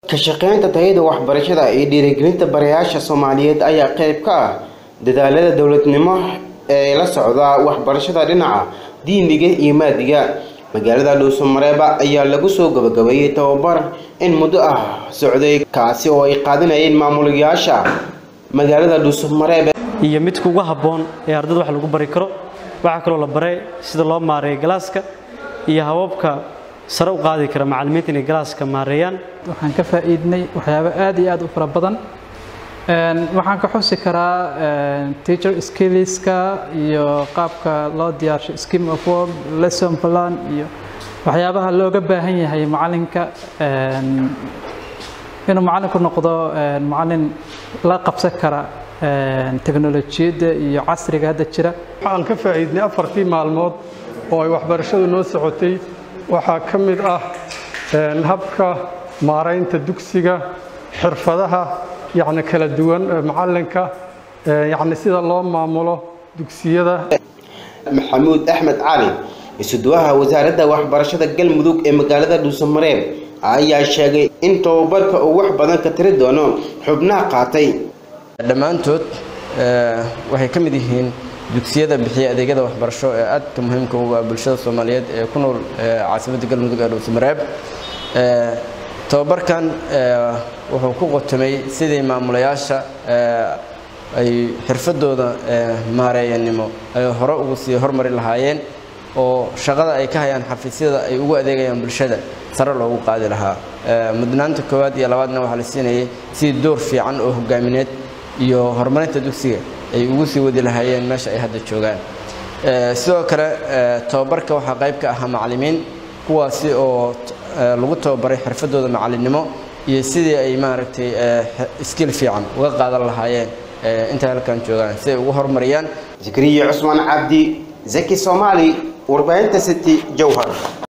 ka shaqeynta tayada waxbarashada iyo dhiirigelinta barayaasha soomaaliyeed ayaa qayb ka ah dadaalada dowladnimo ee la socda waxbarashada dhinaca diiniga iyo maadiga magaalada dhuusamareeba ayaa lagu soo gabagabeeyey tababar in muddo ah socday kaasi oo ay qaadanayeen maamulayaasha magaalada dhuusamareebe iyo midka ugu habboon ee ardada wax lagu bari karo waxaa kaloo la baray sida loo maareeyo galaaska iyo hababka sare u qaadi kara macallimiinta inay galaaska maareeyaan waxaan ka faa'iidnay waxyaabo aad iyo aad u fara badan waxaan ka xusi karaa teacher skillska iyo qaabka loo diyaarsho scheme of work lesson plan iyo waxyaabaha looga baahan yahay macallinka inuu macallinku noqdo macallin la qabsan kara teknolojiyadda iyo casriga hadda jira waxaan ka faa'iidnay afartii maalmood oo ay waxbarashadu noo socotay waxaa ka mid ah habka maaraynta dugsiga xirfadaha yacni kala duwan macallinka yacni sida loo maamulo dugsiyada maxamuud axmed cali isuduwaha wasaaradda waxbarashada galmudug ee magaalada dhuusamareeb ayaa sheegay in tababarka uu wax badan ka tiri doono xubnaha qaatay dhammaantood waxay ka mid yihiin dugsiyada bixiya adeegyada waxbarasho ee aadka muhiimka ugu ah bulshada soomaaliyeed ee ku nool caasimadda galmudug ee dhuusamareeb tababarkan wuxuu ku qotomay sidii maamulayaasha ay xirfadooda maareeyanimo ay hore ugu sii hormari lahaayeen oo shaqada ay ka hayaan xafiisyada ay ugu adeegayaan bulshada sare loogu qaadi lahaa mudnaanta koowaad iyo labaadna waxaa la siinayay sidii door fiican oo hogaamineed iyo horumarinta dugsiga ay ugu sii wadi lahaayeen meesha ay hadda joogaan sidoo kale tababarka waxaa qayb ka ahaa macallimiin kuwaasi oo lagu tababaray xirfadooda macallinnimo iyo sidii ay maaragtay skill fiican uga qaadan lahaayeen intay halkan joogaan si ay ugu horumariyaan zakariya cusmaan cabdi zaki soomaali warbaahinta city jowhar